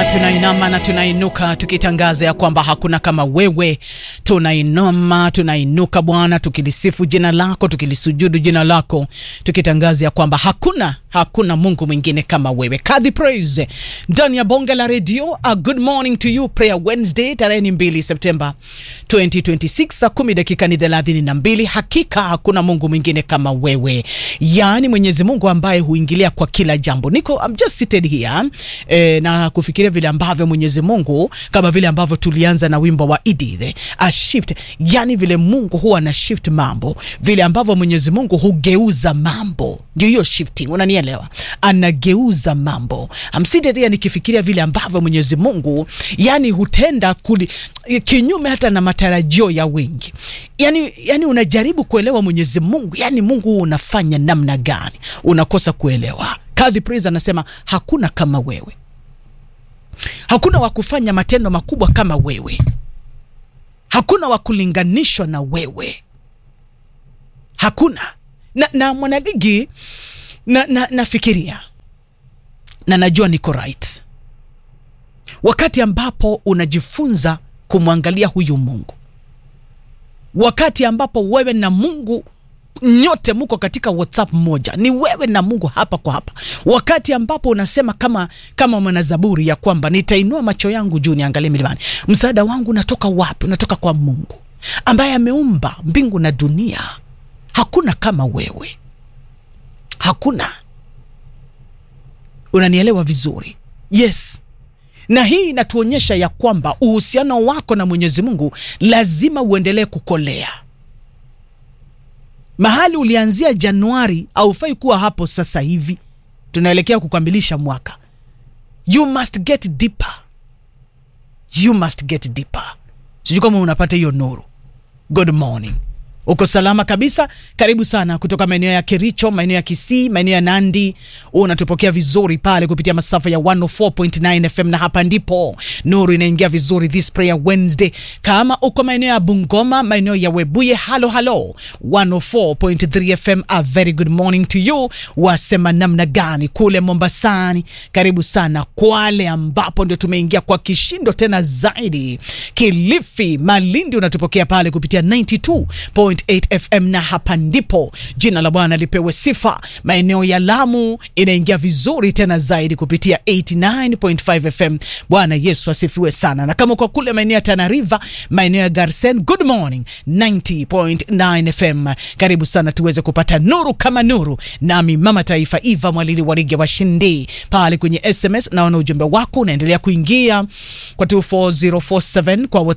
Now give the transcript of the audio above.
tunainama na tunainuka tukitangaza ya kwamba hakuna kama wewe. Tunainama, tunainuka Bwana, tukilisifu jina lako, tukilisujudu jina lako, tukitangaza ya kwamba hakuna hakuna Mungu mwingine kama wewe. Kadhi praise ndani ya bonge la redio. A good morning to you, prayer Wednesday, tarehe ni 2 Septemba 2026 saa 10 dakika ni 32. Hakika hakuna Mungu mwingine kama wewe, yaani Mwenyezi Mungu ambaye huingilia kwa kila jambo. Niko I'm just seated here eh, na kufikiria vile ambavyo Mwenyezi Mungu kama vile ambavyo tulianza na wimbo wa Edith a shift, yani vile Mungu huwa ana shift mambo, vile ambavyo Mwenyezi Mungu hugeuza mambo, ndio hiyo shifting, unanielewa? Anageuza mambo. I'm seated here nikifikiria vile ambavyo Mwenyezi Mungu yani hutenda kuli, kinyume hata na matarajio ya wengi. Yani, yani unajaribu kuelewa Mwenyezi Mungu, yani Mungu unafanya namna gani, unakosa kuelewa. Kadhi Praise anasema hakuna kama wewe, hakuna wa kufanya matendo makubwa kama wewe, hakuna wa kulinganishwa na wewe, hakuna na, na mwanaligi na, na, nafikiria na najua niko right, wakati ambapo unajifunza kumwangalia huyu Mungu, wakati ambapo wewe na Mungu nyote muko katika WhatsApp moja, ni wewe na Mungu hapa kwa hapa, wakati ambapo unasema kama kama mwanazaburi ya kwamba nitainua macho yangu juu niangalie milimani, msaada wangu unatoka wapi? Unatoka kwa Mungu ambaye ameumba mbingu na dunia. Hakuna kama wewe, hakuna. Unanielewa vizuri? Yes. Na hii inatuonyesha ya kwamba uhusiano wako na Mwenyezi Mungu lazima uendelee kukolea mahali ulianzia Januari haufai kuwa hapo sasa hivi. Tunaelekea kukamilisha mwaka. You must get deeper, you must get deeper. Sijui kama unapata hiyo nuru. Good morning. Uko salama kabisa? Karibu sana kutoka maeneo ya Kericho, maeneo ya Kisii, maeneo ya Nandi. Unatupokea vizuri pale kupitia masafa ya 104.9 FM, na hapa ndipo nuru inaingia vizuri this prayer Wednesday. Kama uko maeneo ya Bungoma, maeneo ya Webuye, halo halo, 104.3 FM, a very good morning to you. Wasema namna gani kule Mombasani? Karibu sana Kwale, ambapo ndio tumeingia kwa kishindo tena zaidi. Kilifi, Malindi unatupokea pale kupitia 92 8 FM na hapa ndipo jina la Bwana lipewe sifa. Maeneo ya Lamu inaingia vizuri tena zaidi kupitia 89.5 FM. Bwana Yesu asifiwe sana. Na kama kwa kule maeneo ya Tana River, maeneo ya Garsen, good morning 90.9 FM. Karibu sana tuweze kupata nuru kama nuru, nami mama taifa Eva Mwalili Warige washindi pale kwenye SMS. Naona ujumbe wako unaendelea kuingia kwa 24047 kwa